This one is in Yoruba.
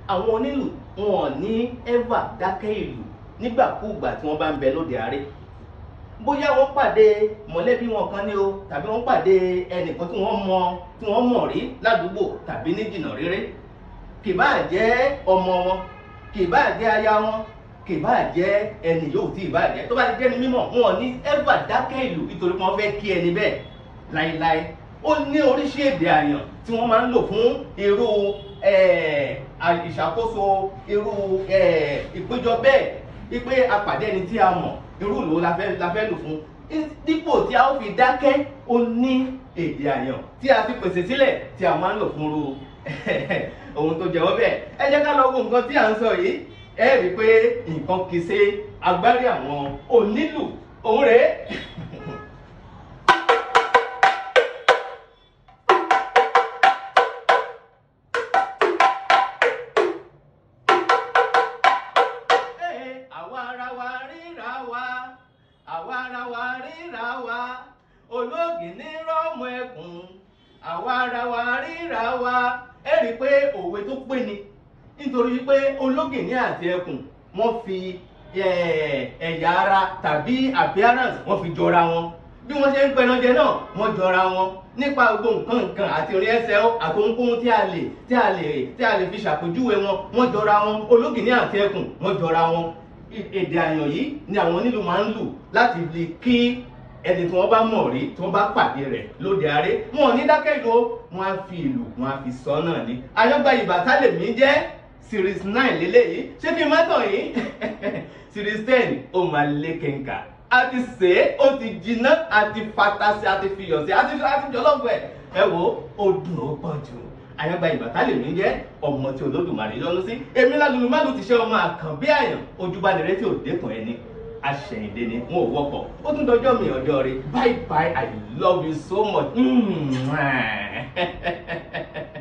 àwọn onílù wọn ò ní ever dákẹ́ ìlù nígbàkúùgbà tí wọ́n bá ń bẹ lóde àárẹ̀ bóyá wọ́n pàdé mọ̀lẹ́bí wọn kan ní o tàbí wọ́n pàdé ẹnìkan tí wọ́n mọ tí wọ́n mọ̀ rí ládùúgbò tàbí ní jìnnà réré kì bá jẹ́ ọmọ wọn kì bá jẹ́ aya wọn kì bá jẹ́ ẹni yóò tí ì bá jẹ́ tó bá ti jẹ́ ni mímọ̀ wọn ò ní ever dákẹ́ ìlù nítorí wọ́n fẹ́ kí ẹni bẹ́ẹ̀ láíláí ó ní oríṣi èdè àyàn tí wọ́n máa ń lò fún irú ìṣàkóso irú ìpéjọ bẹ́ẹ̀ wípé apàdé ẹni tí a mọ̀ irú ìlú la fẹ́ la fẹ́ lò fún dípò tí a ó fi dákẹ́ ó ní èdè àyàn tí a fi pèsè sílẹ̀ tí a máa ń lò fún irú ohun tó jẹ́ ọbẹ̀ ẹ jẹ́ ká lọ wo nǹkan tí à ń sọ yìí ẹ rí i pé nǹkan kì í ṣe agbárí àwọn onílù òun rèé. àwa ara wa ríra wa àwa ara wa ríra wa olóògì ní rọ́ọ̀mù ẹkùn àwa ara wa ríra wa ẹ rí i pé òwe tó pé ni nítorí pé olóògì ní àti ẹkùn wọ́n fi ẹ̀yà ara tàbí appearance wọ́n fi jọra wọn bí wọ́n ṣe ń pẹranjẹ náà wọ́n jọra wọn nípa gbogbo nǹkan nǹkan àti orin ẹsẹ̀ àti ohunkóhun tí a lè tí a lè tí a lè fi ṣàpèjúwe wọn wọ́n jọra wọn olóògì ní àti ẹkùn wọ́n jọra wọn èdè àyàn yìí ni àwọn onílù máa ń lù láti lè kí ẹni tí wọ́n bá mọ̀ rí tí wọ́n bá pàdé rẹ̀ lóde àárẹ̀ wọn ò ní dákẹ́ ìlú wọn á fi ìlù wọn á fi sọ náà ni ayọ́gba ìbátá lèmi jẹ́ series nine lélẹ́yìí ṣé kí n má tàn yín series ten ó máa lé kẹ́ńkà a ti sè é ó ti jiná a ti fatasi a ti fiyọ̀ sí a ti a ti jọlọ́fù ẹ̀ ẹ wo ó dùn ó pọ̀ jù àyàngbá ìbàtà lèmi jẹ́ ọmọ tí olódùmarè yọ́nú sí èmi lálùlù má ló ti ṣe ọmọ àkàn bí àyàn ojúbalẹ̀rẹ́ tí ò dẹ́kun ẹni aṣẹ̀yìndé ni wọn ò wọ́pọ̀ ó tún dọjọ́ mi ọjọ́ rẹ bye bye i love you so much. Mm.